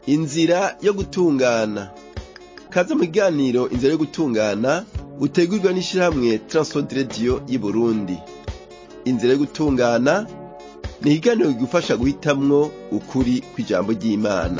inzira yo gutungana kaze mu kiganiro inzira yo gutungana utegurwa n'ishirahamwe Transworld Radio y'Uburundi inzira yo gutungana ni ikiganiro kigufasha guhitamwo ukuri kw'ijambo ry'Imana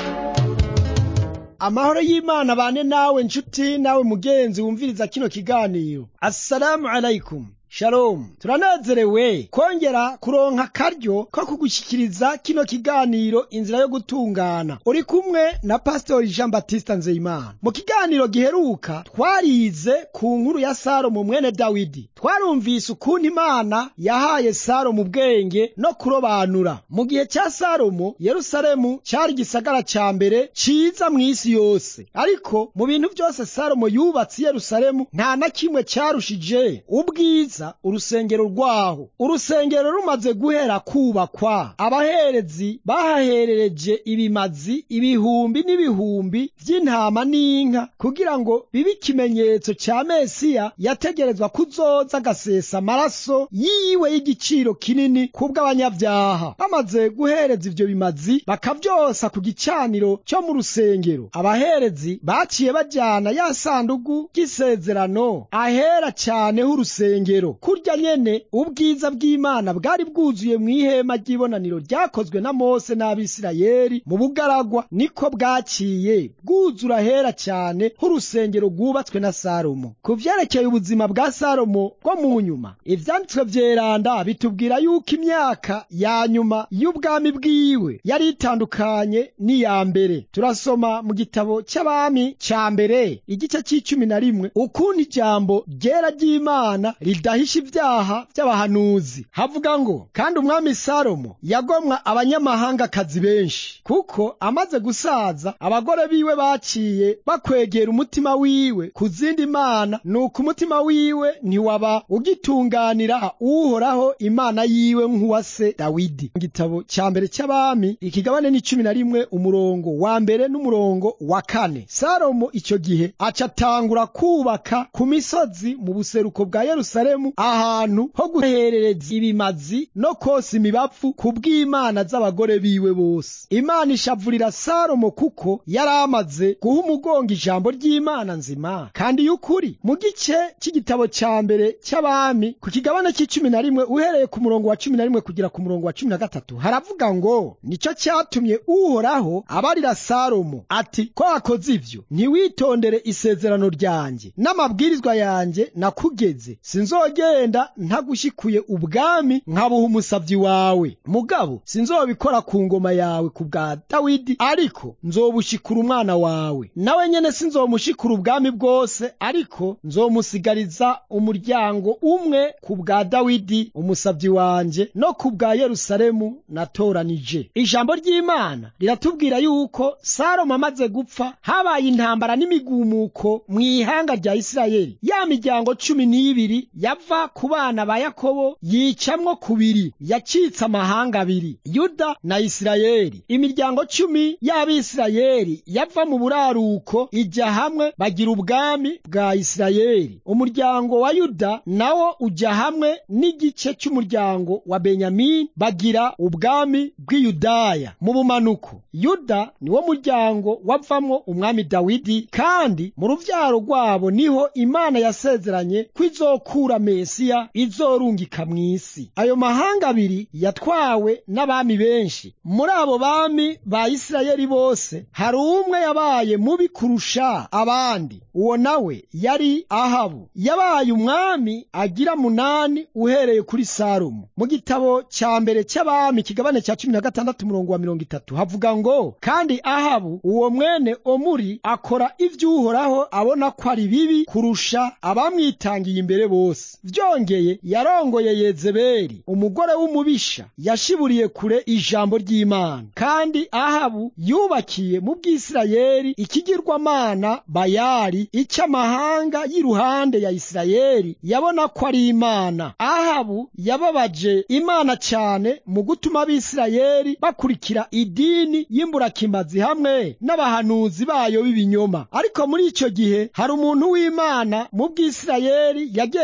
amahoro y'imana bane nawe nshuti nawe mugenzi wumviriza kino kiganiro assalamu alaikum shalom turanezerewe kongera kuronka akaryo ko kugushyikiriza kino kiganiro inzira yo gutungana uri kumwe na pasitori jean batista nzeyimana mu kiganiro giheruka twarize ku nkuru ya salomo mwene dawidi twarumvise ukuntu imana yahaye salomo ubwenge no kurobanura mu gihe cya salomo yerusalemu cyari igisagara cya mbere ciza mu isi yose ariko mu bintu byose salomo yubatse i yerusalemu nta na kimwe cyarushije ubwiza urusengero rwaho urusengero rumaze guhera kubakwa abaherezi bahaherereje ibimazi ibihumbi n'ibihumbi by'intama n'inka kugira ngo bibe ikimenyetso cya mesiya yategerezwa kuzoza agasesa amaraso yiwe y'igiciro kinini kubw'abanyabyaha bamaze guhereza ivyo bimazi bakavyosa ku gicaniro cyo mu rusengero abaherezi baciye bajyana ya sandugu y'isezerano ahera cyane h'urusengero kurya nyene ubwiza bw'imana bwari bwuzuye mu ihema ry'ibonaniro ryakozwe na mose n'abisirayeli mu bugaragwa niko bwaciye bwuzura hera cyane h'urusengero rwubatswe na salomo ku vyerekeye ubuzima bwa salomo bwo mu nyuma ivyanditswe vyeranda bitubwira yuko imyaka ya nyuma y'ubwami bwiwe yari itandukanye n'iya mbere turasoma mu gitabo cy'abami ca mbere igice c'icumi na rimwe ukuntu ijambo ryera ry'imana ridahisha ibyaha by'abahanuzi havuga ngo kandi umwami salomo yagomwa abanyamahangakazi benshi kuko amaze gusaza abagore biwe baciye bakwegera umutima wiwe ku zindi mana nuko umutima wiwe ntiwaba ugitunganira uhoraho imana yiwe nk'uwa se dawidi mu gitabo cya mbere cy'abami ikigabane n'icumi na rimwe umurongo wa mbere n'umurongo wa kane salomo icyo gihe acatangura kubaka ku misozi mu buseruko bwa yerusalemu ahantu ho guherereza ibimazi no kosa imibapfu ku bw'imana z'abagore biwe bose imana ishavurira salomo kuko yari amaze guha umugongo ijambo ry'imana nzima kandi y'ukuri mu gice cy'igitabo cya mbere cy'abami ku kigabane cy'icumi na rimwe uhereye ku murongo wa cumi na rimwe kugera ku murongo wa cumi na gatatu haravuga ngo nicyo cyatumye uhoraho abarira salomo ati ko wakoze ivyo ntiwitondere isezerano ryanjye n'amabwirizwa yanjye nakugeze sinzogenda ntagushikuye ubwami nkabuha umusavyi wawe mugabo sinzobikora ku ngoma yawe ku bwa dawidi ariko nzobushikura umwana wawe nawe nyene sinzomushikura ubwami bwose ariko nzomusigariza umuryango umwe ku bwa dawidi umusavyi wanje no ku bwa yerusalemu natoranije ijambo ry'imana riratubwira yuko salomo amaze gupfa habaye intambara n'imigumuko mu ihanga rya isirayeli ya miryango cumi n'ibiri yava ku bana ba yakobo yicamwo kubiri yacitse amahanga abiri yuda na isirayeli imiryango cumi y'abisirayeli yava mu buraruko ijya hamwe bagira ubwami bwa isirayeli umuryango wa yuda nawo ujya hamwe n'igice cy'umuryango wa benyamini bagira ubwami bw'iyudaya mu bumanuko yuda niwo muryango wavamwo umwami dawidi kandi mu ruvyaro rwabo niho imana yasezeranye ko izokura mesiya izorungika mw'isi ayo mahanga abiri yatwawe n'abami benshi muri abo bami ba isirayeli bose hari umwe yabaye mubi kurusha abandi uwo nawe yari ahabu yabaye umwami agira munani uhereye kuri salomo mu gitabo cya mbere cy'abami kigabane cya cumi na gatandatu umurongo wa mirongo itatu havuga ngo kandi ahabu uwo mwene omuri akora ivy'uhoraho abona ko ari bibi kurusha abamwitangiye imbere bose vyongeye yarongoye yezebeli umugore w'umubisha yashiburiye kure ijambo ry'imana kandi ahabu yubakiye mu bw'isirayeli ikigirwamana bayali icy'amahanga y'iruhande ya isirayeli yabona ko ari imana ahabu yababaje imana cyane mu gutuma abisirayeli bakurikira idini y'imburakimazi hamwe n'abahanuzi bayo b'ibinyoma ariko muri icyo gihe hari umuntu w'imana mu bw'isirayeli yagendanye n'imana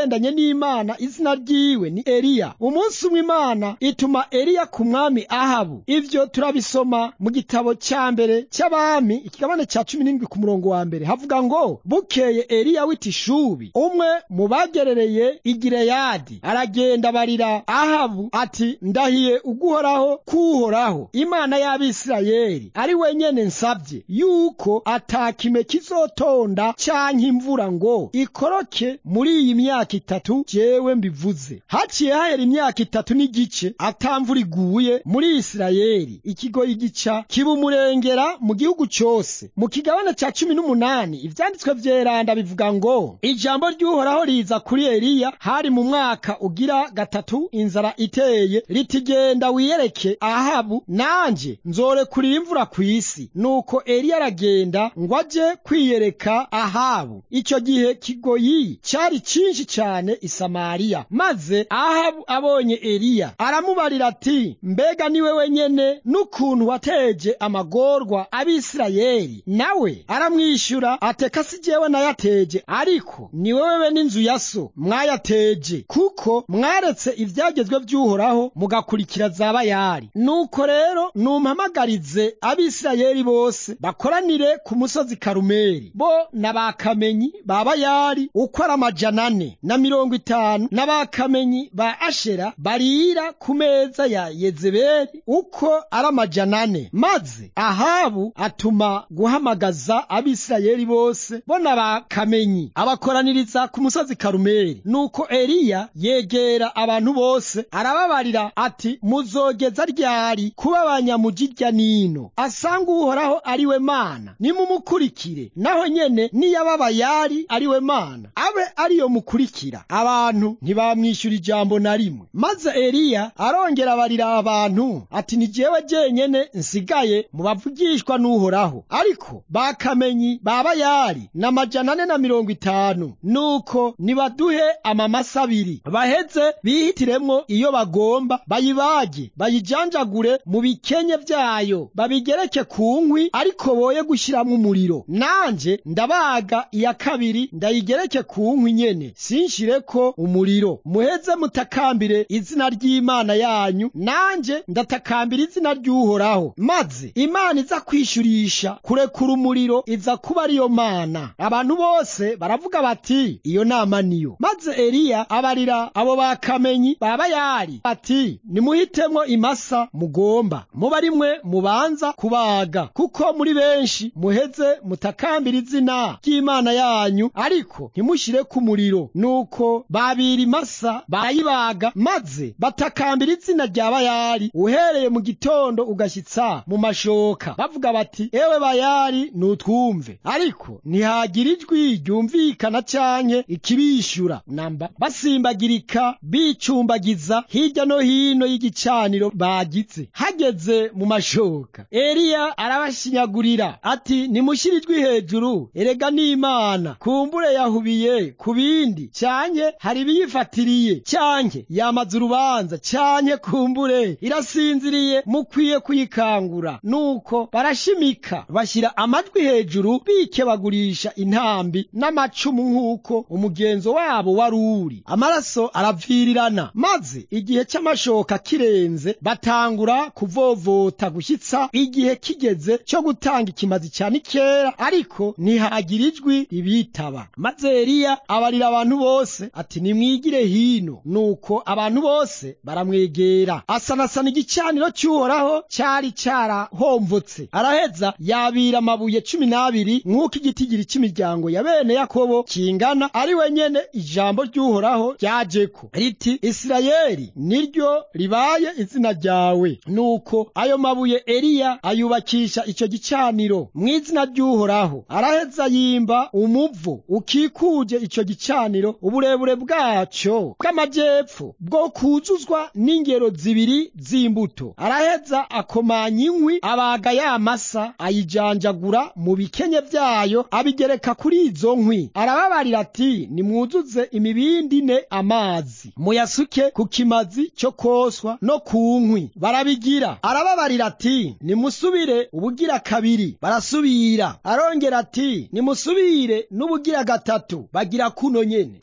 n'imana izina ryiwe ni eliya umunsi umwe imana ituma eliya ku mwami ahabu ivyo turabisoma mu gitabo cya mbere cy'abami ikigabane cya cumi n'indwi ku murongo wa mbere havuga ngo bukeye eliya w'itishubi umwe mu bagerereye igileyadi aragenda barira ahabu ati ndahiye uguhoraho kuhoraho imana y'abisirayeli ari wenyene nsabye yuko atakime kizotonda canke imvura ngo ikoroke muri iyi myaka itatu jewe mbivuze haciye hahera imyaka itatu n'igice atamvura iguye muri isirayeli ikigoyi gica kiba umurengera mu gihugu cose mu kigabane ca cumi n'umunani ivyanditswe vyeranda bivuga ngo ijambo ry'uhoraho riza kuri eliya hari mu mwaka ugira gatatu inzara iteye ritigenda wiyereke ahabu nanje nzorekurira imvura kw'isi nuko eliya aragenda ngo aje kwiyereka ahabu icyo gihe kigoyi cyari cyinshi cyane i samariya maze ahabu abonye eliya aramubarira ati mbega niwe wenyene n'ukuntu wateje amagorwa abisirayeli nawe aramwishyura ateka si jewe nayateje ariko ni wewe n'inzu ya so mwayateje kuko mwaretse ibyagezwe by'uhoraho mugakurikira za bayali nuko rero numpamagarize abisirayeli bose bakoranire ku musozi karumeli bo n'abakamenyi ba bayali uko ari amajana ane na mirongo itanu n'abakamenyi ba ashera barira ku meza ya yezebeli uko ari amajana ane maze ahabu atuma guhamagaza abisirayeli bose bo n'abakamenyi abakoraniriza ku musozi karumeli nuko eliya yegera abantu bose arababarira ati muzogeza ryari kuba abanyamujirya nino asanga uhoraho ari we mana nimumukurikire naho nyene niyaba bayali ari we mana abe ariyo mukurikira abantu ntibamwishyura ijambo na rimwe maze eliya arongera abarira abantu ati ni jewe jenyene nsigaye mu bavugishwa n'uhoraho ariko bakamenyi ba bayali na majana ane na mirongo itanu nuko nibaduhe amamasa abiri baheze bihitiremwo iyo bagomba bayibage bayijanjagure mu bikenye vyayo babigereke ku nkwi ariko boye gushiramwo umuriro nanje ndabaga iya kabiri ndayigereke ku nkwi nyene sinshireko umuriro muheze mutakambire izina ry'imana yanyu nanje ndatakambira izina ry'uhoraho maze imana iza kwishyurisha kurekura umuriro iza kuba ariyo mana abantu bose baravuga bati iyo nama niyo maze eliya abarira abo bakamenyi ba bayali ati nimuhitemwo imasa mugomba muba rimwe mubanza kubaga kuko muri benshi muheze mutakambira izina ry'imana yanyu ariko ntimushire ku muriro nuko babira imasa barayibaga maze batakambira izina rya bayali uhereye mu gitondo ugashyitsa mu mashoka bavuga bati ewe bayali nutwumve ariko ntihagira ijwi ryumvikana canke ikibishyura namba basimbagirika bicumbagiza hirya no hino y'igicaniro bagize hageze mu mashoka eliya arabashinyagurira ati nimushyire ijwi hejuru erega n'imana kumbure yahubiye ku bindi canke hari ibiyifatiriye canke yamaze urubanza canke kumbure irasinziriye mukwiye kuyikangura nuko barashimika bashyira amajwi hejuru bikebagurisha intambi n'amacumu nk'uko umugenzo wabo wari uri amaraso aravirirana maze igihe cy'amashoka kirenze batangura kuvovota gushyitsa igihe kigeze cyo gutanga ikimazi cyane kera ariko ntihagira ijwi ribitaba maze eliya abarira abantu bose ati nimwigire hino nuko abantu bose baramwegera asanasana igicaniro cy'uhoraho cyari cyarahomvotse araheza yabira amabuye cumi n'abiri nk'uko igitigiri cy'imiryango ya bene yakobo kingana ari wenyene ijambo ry'uhoraho ryajeko riti isirayeli niryo ribaye izina ryawe nuko ayo mabuye eliya ayubakisha icyo gicaniro mu izina ry'uhoraho araheza yimba umuvu ukikuje icyo gicaniro uburebure bwacyo bw'amajyepfo bwo kuzuzwa n'ingero zibiri z'imbuto araheza akomanya inkwi abaga ya masa ayijanjagura mu bikenye byayo abigereka kuri izo nkwi arababarira ati nimwuzuze imibindi ine amazi muyasuke ku kimazi cyo koswa no ku nkwi barabigira arababarira ati nimusubire ubugira kabiri barasubira arongera ati nimusubire n'ubugira gatatu bagira kuno nyene amazi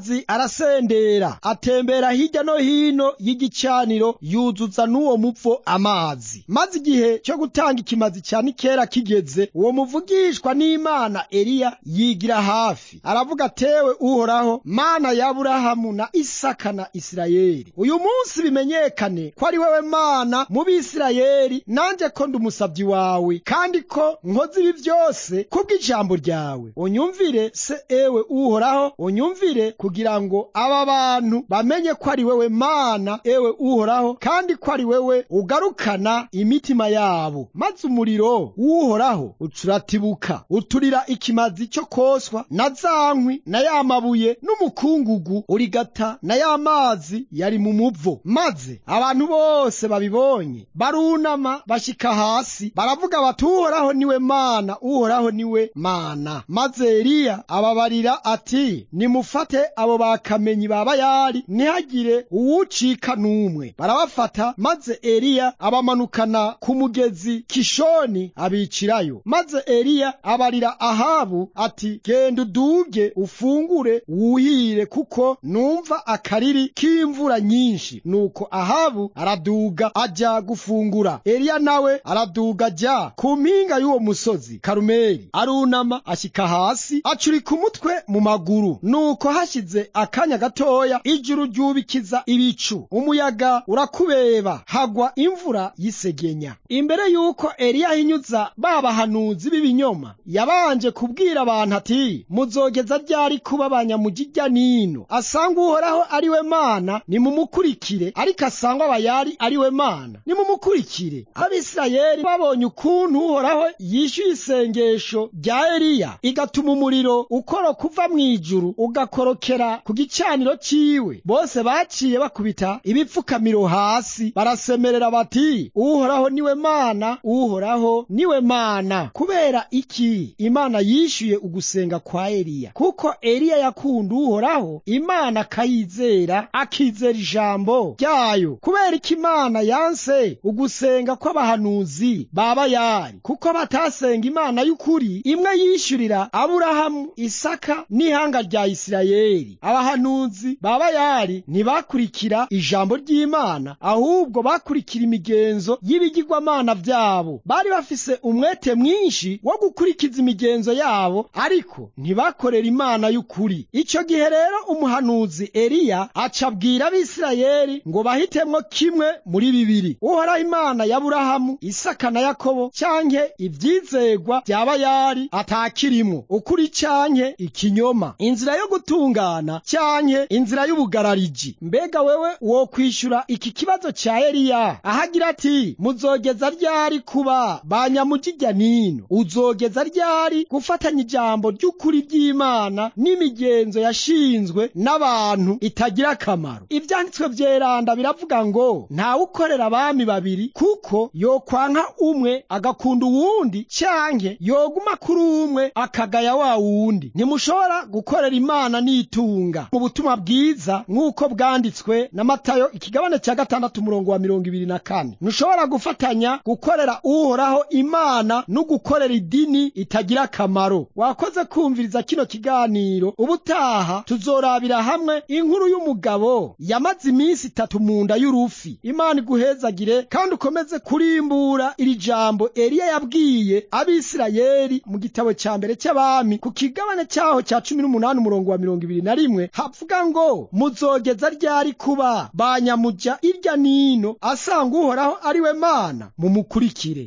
amazi arasendera atembera hirya no hino y'igicaniro yuzuza n'uwo muvo amazi maze igihe cyo gutanga ikimazi cya nikera kigeze uwo muvugishwa n'imana eliya yigira hafi aravuga atewe uhoraho mana ya aburahamu na isaka na isirayeli uyu munsi bimenyekane ko ari wewe mana mu bisirayeli nanjye ko ndi umusabyi wawe kandi ko nkoze ibi byose kubw'ijambo ryawe unyumvire se ewe uhoraho unyumvire kugira ngo aba bantu bamenye ko ari wewe mana ewe uhoraho kandi ko ari wewe ugarukana imitima yabo maze umuriro w'uhoraho ucuratibuka uturira ikimazi cyo koswa na za nkwi na ya mabuye n'umukungugu urigata na ya mazi yari mu muvo maze abantu bose babibonye barunama bashika hasi baravuga bati uhoraho niwe mana uhoraho niwe mana maze eliya ababarira ati nimufate abo bakamenyi ba bayali ntihagire uwucika n'umwe barabafata maze eliya abamanukana ku mugezi kishoni abicirayo maze eliya abarira ahabu ati genda uduge ufungure wuhire kuko numva akariri k'imvura nyinshi nuko ahabu araduga ajya gufungura eliya nawe araduga ajya ku mpinga y'uwo musozi karumeli arunama ashyika hasi acurika umutwe mu maguru nuko hashize akanya gatoya ijuru ryubikiza ibicu umuyaga urakubeba hagwa imvura y'isegenya imbere y'uko eliya ahinyuza ba bahanuzi b'ibinyoma yabanje kubwira abantu ati muzogeza ryari kuba abanyamujijya nino asanga uhoraho ari we mana nimumukurikire ariko asanga abayari ari we mana nimumukurikire abisirayeli babonye ukuntu uhoraho yishyuye isengesho rya eliya igatuma umuriro ukoroka uva mu ijuru ugakorokera ku gicaniro ciwe bose baciye bakubita ibipfukamiro hasi barasemerera bati uhoraho niwe mana uhoraho niwe mana kubera iki imana yishyuye ugusenga kwa eliya kuko eliya yakunda uhoraho imana akayizera akizera ijambo ryayo kubera iki imana yanse ugusenga kw'abahanuzi ba bayali kuko batasenga imana y'ukuri imwe yishyurira aburahamu isaka n'ihanga rya isirayeli abahanuzi ba bayali ntibakurikira ijambo ry'imana ahubwo bakurikira imigenzo y'ibigirwamana byabo bari bafise umwete mwinshi wo gukurikiza imigenzo yabo ariko ntibakorera imana y'ukuri icyo gihe rero umuhanuzi eliya aca abwira abisirayeli ngo bahitemwo kimwe muri bibiri uhoraho imana ya burahamu isaka na yakobo cyanke ibyizegwa bya bayali atakirimwo ukuri cyanke ikinyoma inzira yo gutungana cyanke inzira y'ubugarariji mbega wewe wo kwishyura iki kibazo cya eliya ahagira ati muzogeza ryari kuba banyamujijya nino uzogeza ryari gufatanya ijambo ry'ukuri ry'imana n'imigenzo yashinzwe n'abantu itagira akamaro ibyanditswe byeranda biravuga ngo ntawukorera abami babiri kuko yokwanka umwe agakunda uwundi cyanke yoguma kuri umwe akagaya wa wundi ntimushobora gukorera imana n'itunga mu butumwa bwiza nk'uko bwanditswe na matayo ikigabane cya gatandatu umurongo wa mirongo ibiri na kane ntushobora gufatanya gukorera uhoraho imana no gukorera idini itagira akamaro wakoze kumviriza kino kiganiro ubutaha tuzorabira hamwe inkuru y'umugabo yamaze iminsi itatu mu nda y'urufi imana iguhezagire kandi ukomeze kurimbura iri jambo eliya yabwiye abisirayeli mu gitabo cya mbere cy'abami ku kigabane cyaho cya cumi n'umunani umurongo wa mirongo ibiri na rimwe havuga ngo muzogeza ryari kuba banyamujya irya nino asanga uhoraho ari we mana mumukurikire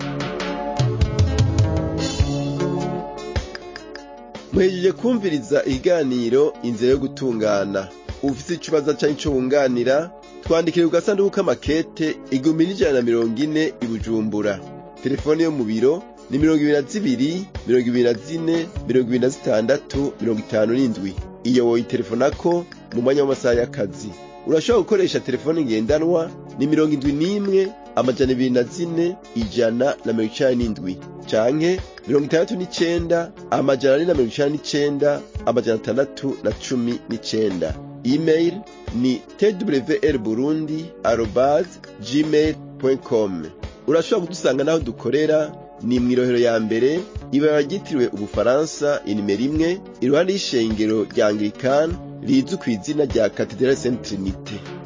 muhejeje kumviriza ikiganiro inzira yo gutungana ufite ikibazo cyangwa icyo wunganira twandikire ku gasanduku k'amakete igihumbi n'ijana na mirongo ine i bujumbura telefone yo mu biro ni mirongo ibiri na zibiri mirongo ibiri na zine mirongo ibiri na zitandatu mirongo itanu n'indwi iyo woyitelefonako mu mwanya w'amasaha y'akazi urashobora gukoresha telefone ngendanwa ni mirongo indwi n'imwe amajana ibiri na zine ijana na mirongo icenda n'indwi canke mirongo itandatu n'icenda amajana ane na mirongo icenda n'icenda amajana atandatu na cumi n'icenda email ni twr burundi arobas gmail com urashobora kudusanga n'aho dukorera ni mw'irohero ya mbere ibara ryitiriwe ubufaransa inimero imwe iruhande y'ishengero rya anglikani rizwi ku izina rya katedrale saint trinite